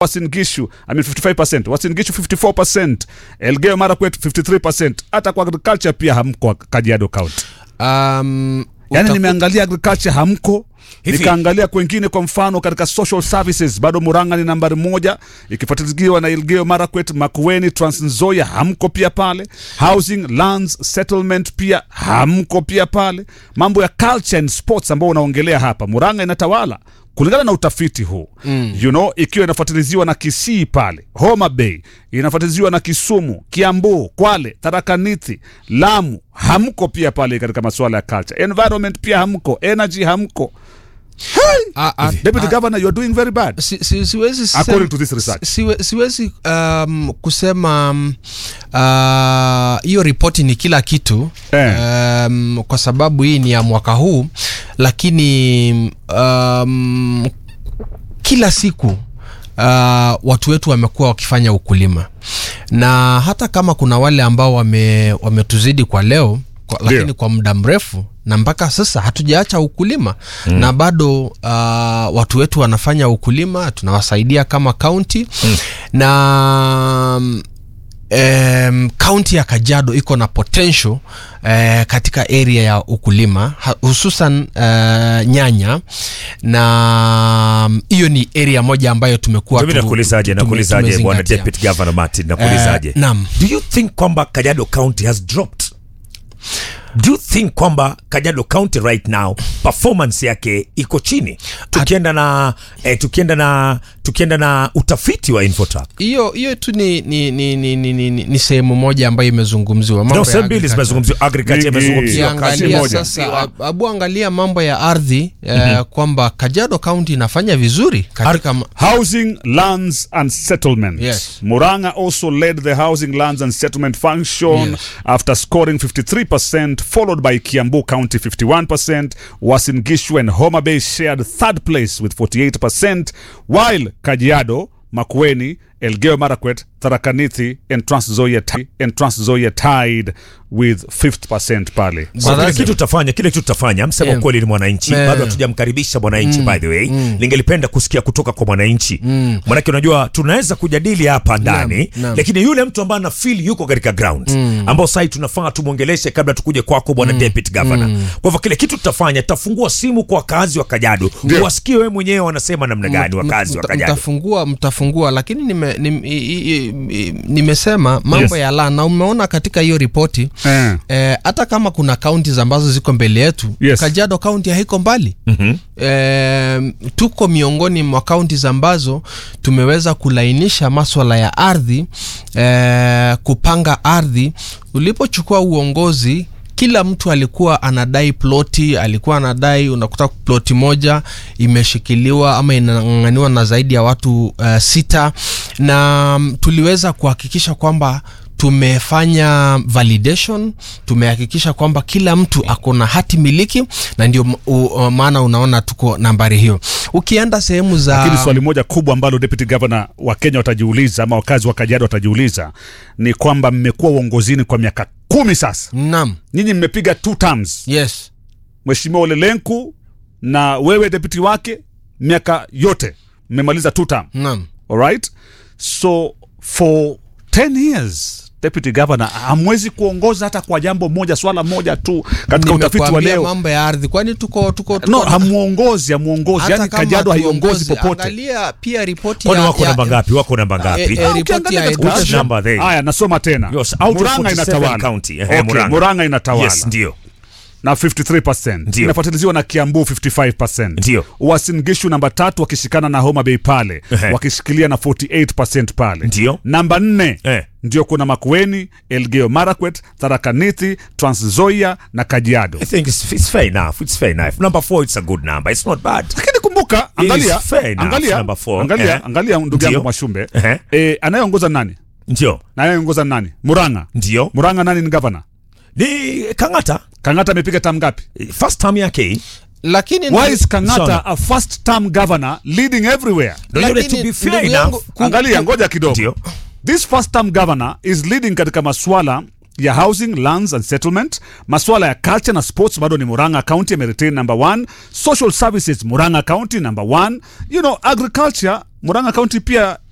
Uasin Gishu I mean 55%, Uasin Gishu 54%, Elgeyo Marakwet 53%. Hata kwa agriculture pia hamko Kajiado County. Um, Yaani utaku- nimeangalia agriculture hamko, Hivi- nikaangalia kwengine, kwa mfano katika social services bado Murang'a ni nambari moja ikifuatiliwa na Elgeyo Marakwet, Makueni, Trans Nzoia hamko pia pale. Housing, lands, settlement pia hamko pia pale. Mambo ya culture and sports ambao unaongelea hapa, Murang'a inatawala kulingana na utafiti huu mm. you know, ikiwa inafuatiliziwa na Kisii pale, Homa Bay inafuatiliziwa na Kisumu, Kiambu, Kwale, Tharaka Nithi, Lamu hamko pia pale katika masuala ya culture. Environment pia hamko, energy hamko. Ah, ah, Deputy ah, Governor, you are doing very bad. si, si, siwezi sema- According to this research. siwe, siwezi um, kusema um, ah, hiyo ripoti ni kila kitu Eh. um, kwa sababu hii ni ya mwaka huu lakini um, kila siku uh, watu wetu wamekuwa wakifanya ukulima na hata kama kuna wale ambao wame, wametuzidi kwa leo kwa, Ndio. lakini kwa muda mrefu na mpaka sasa hatujaacha ukulima mm. na bado uh, watu wetu wanafanya ukulima tunawasaidia kama kaunti mm. na mm, em, kaunti ya Kajiado iko na potential eh, katika area ya ukulima ha- hususan eh, nyanya na mm, hiyo ni area moja ambayo tumekuwa Mimi tu- nakuulizaje, tume- nakuulizaje bwana tumezingatia. Deputy Governor Martin, nakuulizaje? Eh, naam. Do you think kwamba Kajiado County has dropped? Do you think kwamba Kajiado County right now performance yake iko chini? Tukienda na eh, tukienda na tukienda na utafiti wa Infotrack. hiyo hiyo tu ni, ni, ni, ni, ni, ni, ni, ni sehemu moja ambayo imezungumziwa Mambo No, ya sehemu mbili agriculture. zimezungumziwa, agriculture Mingi. imezungumziwa, kazi ukiangalia moja. sasa ab- abu angalia mambo ya ardhi eh, kwamba Kajiado County inafanya vizuri katika ma- Housing, lands and settlement. Yes. Murang'a also led the housing, lands and settlement function Yes. after scoring 53%, followed by Kiambu County 51%. Uasin Gishu and Homa Bay shared third place with 48%, while Kajiado, Makueni, Elgeyo Marakwet, Tharaka Nithi and Trans Nzoia ti- and Trans Nzoia tied with 5th% pale. So kile Baraza- kitu tutafanya kile kitu tutafanya msema Yeah. ukweli ni mwananchi Yeah. bado hatujamkaribisha mwananchi by the way ningelipenda kusikia kutoka kwa mwananchi manake unajua tunaweza kujadili hapa ndani naam. lakini yule mtu ambaye ana feel yuko katika ground ambao sasa tunafaa tumwongeleshe kabla tukuje kwako bwana deputy governor kwa hivyo kile kitu tutafanya tutafungua simu kwa wakazi wa Kajiado wasikie wewe mwenyewe wanasema namna gani wakazi wa Mta- Kajiado mtafungua mtafungua lakini nime, nim, i, i, i, nimesema mambo Yes. ya la na umeona katika hiyo ripoti Eh. eh, hata kama kuna kaunti ambazo ziko mbele yetu Yes. Kajiado kaunti haiko mbali mm-hmm. eh, tuko miongoni mwa kaunti ambazo tumeweza kulainisha maswala ya ardhi eh, kupanga ardhi ulipochukua uongozi kila mtu alikuwa anadai ploti alikuwa anadai unakuta ploti moja imeshikiliwa ama inang'ang'aniwa na zaidi ya watu uh, sita na mm, tuliweza kuhakikisha kwamba tumefanya validation tumehakikisha kwamba kila mtu ako na hati miliki na ndio m- u- u- maana unaona tuko nambari hiyo ukienda sehemu za Lakini swali moja kubwa ambalo deputy governor wa Kenya watajiuliza ama wakazi wa Kajiado watajiuliza ni kwamba mmekuwa uongozini kwa miaka kumi sasa, nam nyinyi mmepiga two terms, yes Mheshimiwa Ole Lenku na wewe deputy wake, miaka yote mmemaliza two term. nam Alright, so for 10 years deputy governor hamwezi kuongoza hata kwa jambo moja, swala moja tu katika utafiti wa Nimekuambia leo. mambo ya ardhi kwani tuko tuko, tuko No, hamuongozi, hamuongozi, hata yani kama Kajiado haiongozi tuongozi, popote. angalia pia ripoti kwani ya- wako ya- namba ngapi wako namba ngapi Eh, eh, ripoti Ukiangalia ya katika Which education number they? Haya, nasoma tena. Yes, out of Murang'a 47 inatawala. county. Ehe, Okay, Murang'a. Murang'a inatawala yes ndio na 53%. Ndio. Inafuatiliwa na Kiambu 55%. Ndio. Uasin Gishu namba tatu wakishikana na Homa Bay pale Ehe. wakishikilia na 48% pale. Ndio. Namba nne Eh. ndio kuna Makueni, Elgeyo Marakwet, Tharaka Nithi, Trans Nzoia na Kajiado. I think it's, it's fair enough. It's fair enough. Number four, it's a good number. It's not bad. Lakini kumbuka, angalia, Is fair enough, angalia, number four. angalia, Eh. angalia ndugu yangu Ndio. Mwashumbe. Ehe. Eh, anayeongoza nani? Ndio. Na anayeongoza nani? Murang'a. Ndio. Murang'a nani ni governor? Ni Kangata. Kang'ata amepiga tam ngapi? First time yake hii. lakini Why is Kang'ata Sana. a first term governor leading everywhere? Ndio yule Lakini, to be fair ndugu enough. yangu, ku- Angalia, ngoja kidogo. Ndio. This first term governor is leading katika maswala ya housing lands and settlement maswala ya culture na sports bado ni muranga county ameretain number one social services muranga county number one you know agriculture muranga county pia